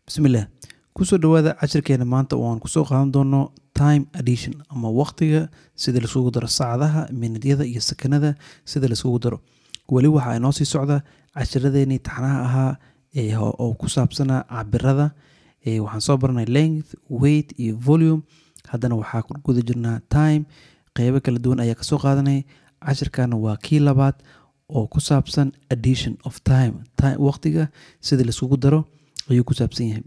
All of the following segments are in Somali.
bismillaah kusoo dhawaada cashirkeena maanta oo aan kusoo qaadan doono time addition ama waqtiga sida laisugu daro saacadaha minudyada iyo sakanada sida laisugu daro weli waxa inoo sii socda cashiradeenii taxnaha ahaa ee ho- oo ku saabsanaa cabirada ee waxaan soo baranay length weight iyo volume haddana waxaa ku guda jirnaa time qeybo kala duwan ayaa kasoo qaadanay cashirkana waa kii labaad oo ku saabsan addition of time time waqtiga sida laisugu daro ayuu ku saabsan yahay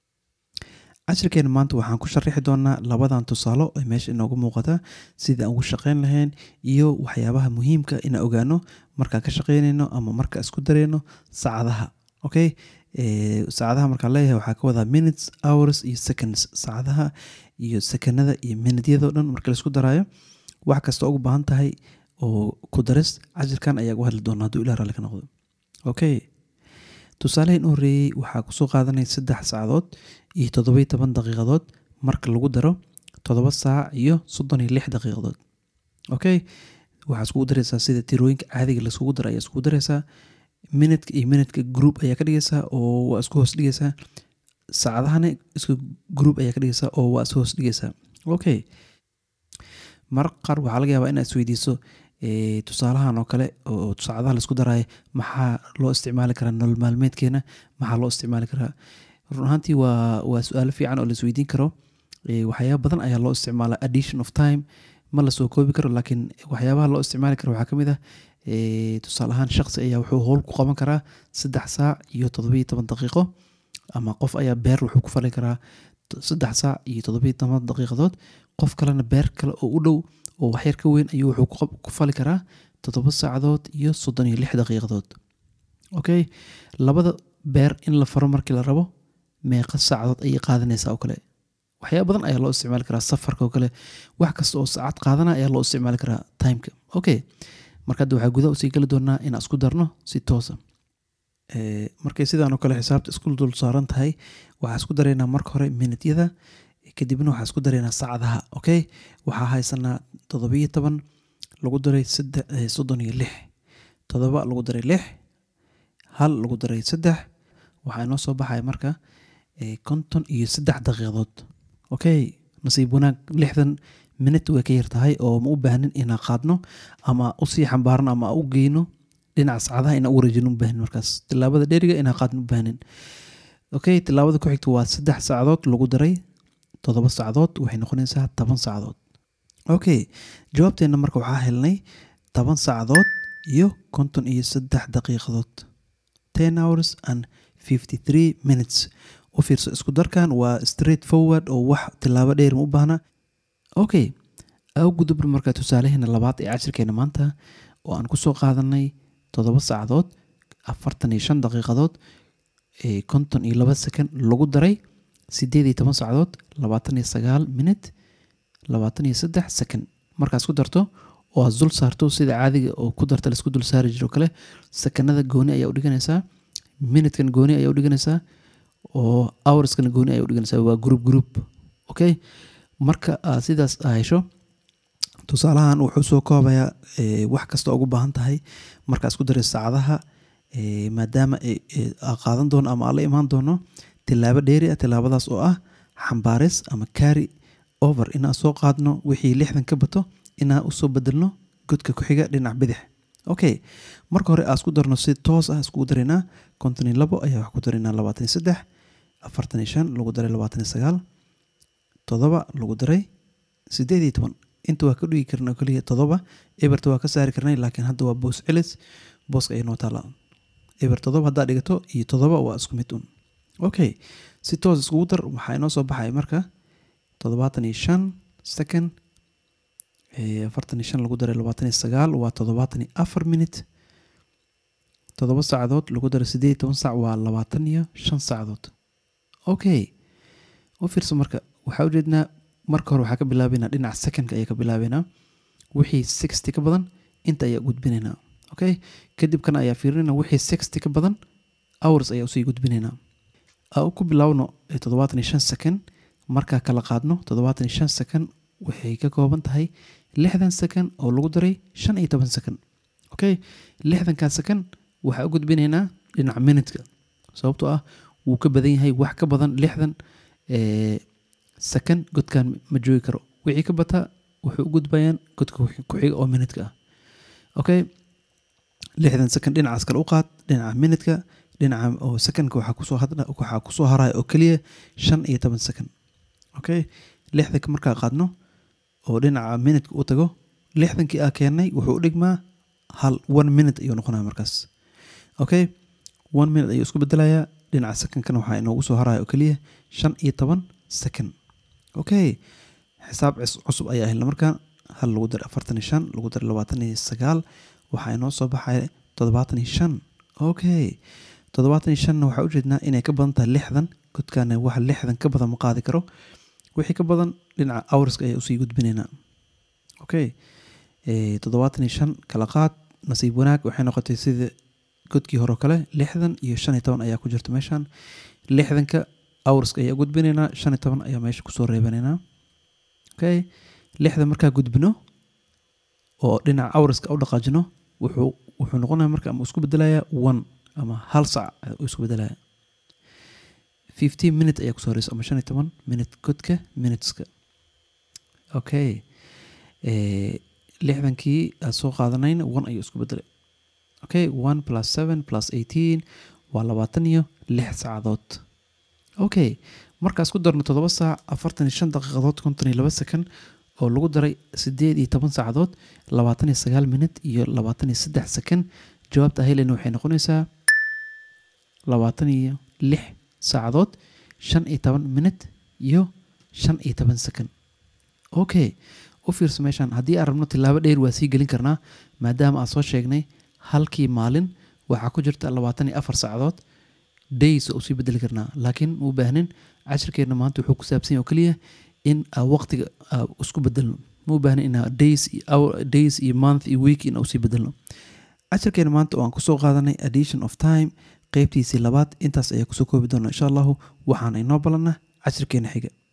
cashirkeena maanta waxaan ku sharaxi doonaa labadan tusaalo ee meesha inoogu muuqata sida aan ugu shaqeyn lahayn iyo waxyaabaha muhiimka inaan ogaano markaan ka shaqeynayno ama markaan isku dareyno saacadaha okay Eh, saacadaha markaan leeyahay waxaa ka wadaa minutes hours iyo seconds saacadaha iyo sekanada iyo minutyada o dhan marka laisku daraayo wax kasta ugu baahan tahay oo ku daris cashirkan ayaa uga hadli doona hadduu ilah raalli ka noqdo okay tusaalahan u horreeyey waxaa kusoo qaadanay saddex saacadood iyo toddoba iyo toban daqiiqadood marka lagu daro toddoba saac iyo soddon iyo lix daqiiqadood okay waxaa iskugu dareysaa sida tirooyinka caadiga laiskugu daro ayaa iskugu dareysaa minutka iyo minutka group ayaa ka dhigaysaa oo waa isku hoos dhigaysaa saacadahana isku group ayaa ka dhigaysaa oo waa isku hoos dhigaysaa okay mararka qaar waxaa laga yaabaa inaad isweydiiso eh, tusaalahan oo kale oo saacadaha laisku daraayo maxaa loo isticmaali karaa nolol maalmeedkeena maxaa loo isticmaali karaa run ahaantii waa waa su-aalo fiican oo la isweydiin karo Eh, waxyaaba badan ayaa loo isticmaalaa addition of time ma lasoo koobi karo laakiin waxyaabaha loo isticmaali karo waxaa ka mid ah eh, tusaale ahaan shaqsi ayaa wuxuu howl ku qaban karaa saddex saac iyo toddobiyo toban daqiiqo ama qof ayaa beer wuxuu ku fali karaa t- saddex saac iyo toddobiyo toban daqiiqadood qof kalena beer kale oo u dhow oo waxyar ka weyn ayuu wuxuu ku qab- ku fali karaa toddoba saacadood iyo soddon iyo lix daqiiqadood okay labada beer in la faro markii la rabo meeqa saacadood ayay qaadanaysaa oo kale waxyaaba badan ayaa loo isticmaali karaa safarka oo kale wax kasta oo saacad qaadana ayaa loo isticmaali karaa timeka okay marka hadda waxaa gudaha usii geli doonaa inaan isku darno si toosa Eh, markay sidaan oo kale xisaabta isku dul saaran tahay waxaa isku dareynaa marka hore minutyada kadibna waxaa isku dareynaa saacadaha okay waxaa haysanaa toddobiyo toban lagu daray saddex eh, soddon iyo lix toddoba lagu daray lix hal lagu daray saddex waxaa inoo soo baxaya marka eh, konton iyo saddex daqiiqadood okay nasiib wanaag lixdan minut way ka yar tahay oo ma u baahnin inaan qaadno ama usii xambaarno ama u geyno dhinaca saacadaha inaan u wareejino u baahnin markaas tilaabada dheeriga inaan qaadno u baahnin okay tilaabada ku xigta waa saddex saacadood lagu daray toddoba saacadood waxay noqonaysaa toban saacadood okay jawaabteena marka waxaa helnay toban saacadood iyo konton iyo saddex daqiiqadood ten hours and fifty three minutes u fiirso isku darkan waa straight forward oo wax tilaabo dheer ma u baahna okay au gudubna marka tusaalaheena labaad ee cashirkeena maanta oo aan kusoo qaadanay toddoba saacadood afartan iyo shan daqiiqadood ee konton iyo laba second lagu daray sideed iyo toban saacadood labaatan iyo sagaal minute labaatan iyo saddex second markaas ku darto oo aad dul saarto sida caadiga oo ku darta laisku dul saari jiro kale sekanada gooni ayaa u dhiganaysaa minutkan gooni ayaa u dhiganaysaa oo hourskana gooni ayaa u dhiganaysaa waa group group okay marka aad sidaas aa hesho tusaalahan wuxuu soo koobayaa eh, wax kasta ugu baahan tahay markaa isku daray saacadaha eh, maadaama eh, eh, aa qaadan doono ama aa la imaan doono tilaabo dheeri ah tilaabadaas oo ah xambaaris ama carry over inaan soo qaadno wixii lixdan ka bato inaan usoo bedelno godka ku xiga dhinac bidix okay marka hore aa isku darno si toos ah iskugu daraynaa konton iyo labo ayaa wax ku daraynaa labaatan iyo saddex afartan iyo shan lagu daray labaatan iyo sagaal toddoba lagu daray sideed iyo toban inta waa ka dhigi karna oo keliya toddoba eberta waa ka saari karnay laakiin hadda waa boos celis booska ay noo taala eber toddoba haddaa dhigato iyo toddoba waa isku mid un okay si toos iskugu dar waxaa inoo soo baxaya marka toddobaatan iyo shan second eh, afartan iyo shan lagu daray labaatan iyo sagaal waa toddobaatan iyo afar minute toddoba saacadood lagu daray sideed iyo toban saac waa labaatan iyo shan saacadood okay u fiirso marka waxaa ujeednaa marka hore waxaa ka bilaabeynaa dhinaca secondka ayaa ka bilaabeynaa wixii sixty ka badan inta ayaa gudbinaynaa okay kadib kana ayaa fiirinayna wixii sixty ka badan hours ayaa usii gudbinaynaa aa ku bilaawno eh, toddobaatan iyo shan second markaa kala qaadno toddobaatan iyo shan second waxay ka kooban tahay lixdan second oo lagu daray shan iyo toban second okay lixdankaa second waxaa u gudbinaynaa dhinaca minutka sababtoo ah wuu ka badan yahay wax ka badan lixdan second godkan ma joogi karo wixii ka bataa waxay u gudbayaan godka ku-xiga oo minutka ah okay lixdan second dhinacaas kale u qaad dhinaca minutka dhinaca oo secondka waxaa kusoo hadha waxaa kusoo haraya oo keliya shan iyo toban second okay lixdanka markaa qaadno oo dhinaca minutka u tago lixdankii aa keennay wuxuu u dhigmaa hal one minute ayuu noqonaya markaas okay one minute ayuu isku bedelayaa dhinaca secondkana waxaa inoogu soo haraya oo keliya shan iyo toban second okay xisaab cusub ayaa ahla markaan hal lagu daray afartan iyo shan lagu daray labaatan iyo sagaal waxaa inoo soo baxaya toddobaatan iyo shan okay toddobaatan iyo shanna waxaa ujeednaa inay ka badan tahay lixdan godkaana wax lixdan ka badan ma qaadi karo wixii ka badan dhinaca hourska ayaa usii gudbinaynaa okay toddobaatan iyo shan kala qaad nasiib wanaag waxay noqotay sida godkii hore kale lixdan iyo shan iyo toban ayaa ku jirta meeshan lixdanka hourska ayaa gudbinaynaa shan iyo toban ayaa meesha kusoo reebanaynaa okay lixdan markaa gudbino oo dhinaca hourska u dhaqaajino wuxuu wuxuu noqonaya marka ama isku bedelayaa one ama hal sac uu isku bedelaya fifteen minute ayaa kusoo horeysa ama shan iyo toban minute godka minuteska okay lixdankii aad soo qaadanayna one ayuu isku bedelay okay one plus seven plus eighteen waa labaatan iyo lix saacadood okay markaas ku darno toddoba saac afartan iyo shan daqiiqadood konton iyo laba second oo lagu daray sideed iyo toban saacadood labaatan iyo sagaal minut iyo labaatan iyo saddex second jawaabta helena waxay noqonaysaa labaatan iyo lix saacadood shan iyo toban minut iyo shan iyo toban second okay u fiirso meeshaan haddii aan rabno tilaabo dheer waa sii gelin karnaa maadaama aan soo sheegnay halkii maalin waxaa ku jirta labaatan iyo afar saacadood days oo sii bedeli karnaa laakiin mu baahnin cashirkeenna maanta wuxuu ku saabsan oo keliya in waqtiga isku bedelno mu baahnin in days days iyo month iyo week in usii bedelno cashirkeena maanta oo aan kusoo qaadanay addition of time qeybtiisii labaad intaas ayaa kusoo koobi doona insha allahu waxaana inoo balana cashirkeena xiga